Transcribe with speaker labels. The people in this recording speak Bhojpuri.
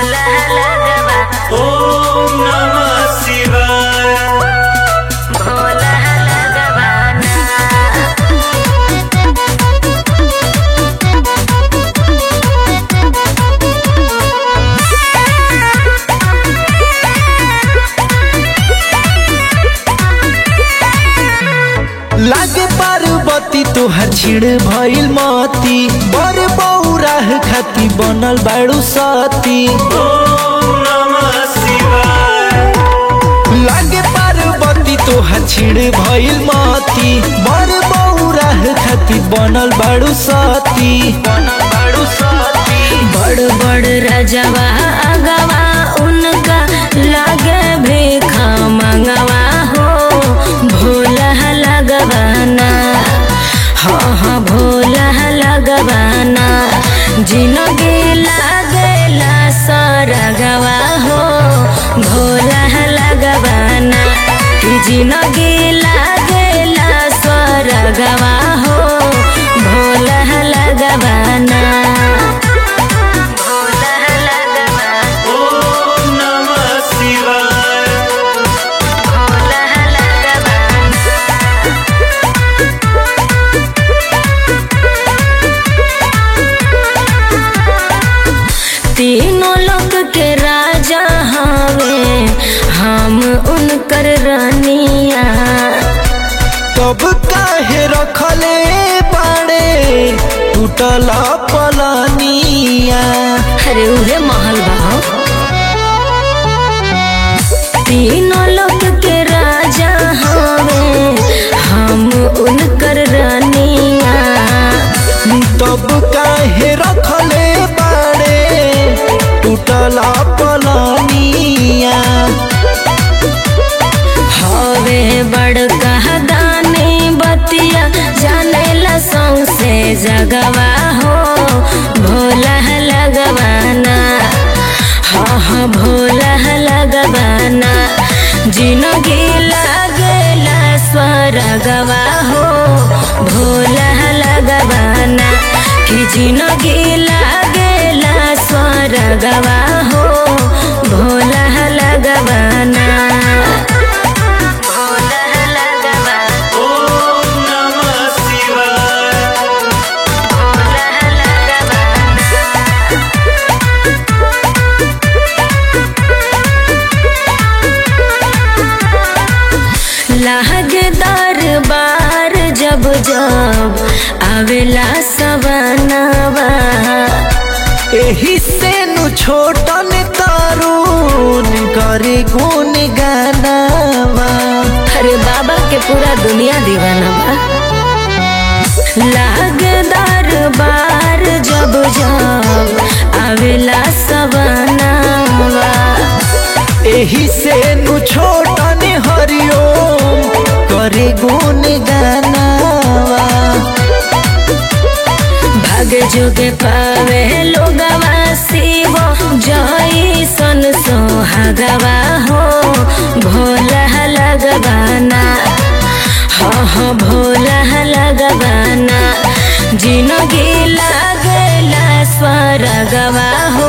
Speaker 1: भोला लगवा
Speaker 2: ओम नमः शिवाय
Speaker 1: भोला लगवा ना
Speaker 3: लागे पार्वती तोहर छिड़ भइल मती बर बौराह खाती बनल बाड़ू सती
Speaker 2: ओम नमः शिवाय
Speaker 3: लागे पार्वती तोहर छिड़ भइल मती बर बौराह खाती बनल बाड़ू सती बनल बाड़ू सती
Speaker 1: बड़ बड़ रजवा अगवा उनका लागे भेखा मंगवा हो भोला लगवाना हाँ हाँ भोला लगवाना जिनगी लागेला सरगवा हो भोला लगवाना जिनगी लागेला सरगवा हो भोला लगवाना भोला लगवा
Speaker 2: ओम नमः शिवाय
Speaker 1: भोला लगवा तीनों लोक के राजा हवे हम उनकर रानिया
Speaker 3: तब काहे रखले बाड़े टूटल पलनिया
Speaker 1: अरे उहे महल बा तीनों लोक के राजा हवे हम उनकर रानिया
Speaker 3: तब काहे रखले बाड़े टूटल पलनिया
Speaker 1: हवे बड़ कहदानी बतिया जाने ला सौसे जगवा हो भोला लगवाना हाँ हाँ भोला लगवाना जिनगी लागेला स्वर्गवा हो भोला लगवाना कि जिनगी लागेला स्वर्गवा हो भोला लगवाना भोला लगवा
Speaker 2: ओम नमः शिवाय
Speaker 1: भोला लगवा लाहगदार बार जब जब आवेला सवनवा
Speaker 3: एही से नु छोटन तरुण करे गुण गानावा
Speaker 1: अरे बाबा के पूरा दुनिया दीवाना बा लागदार बार जब जब आवेला सवनवा
Speaker 3: एही से नु छोटन हरिओम करे गुण गानावा
Speaker 1: भाग जोगे पावे लोगवा शिव जय सन सोहागवा हो भोला लगवाना हाँ हाँ भोला लगवाना जिनगी लागला स्वर्गवा हो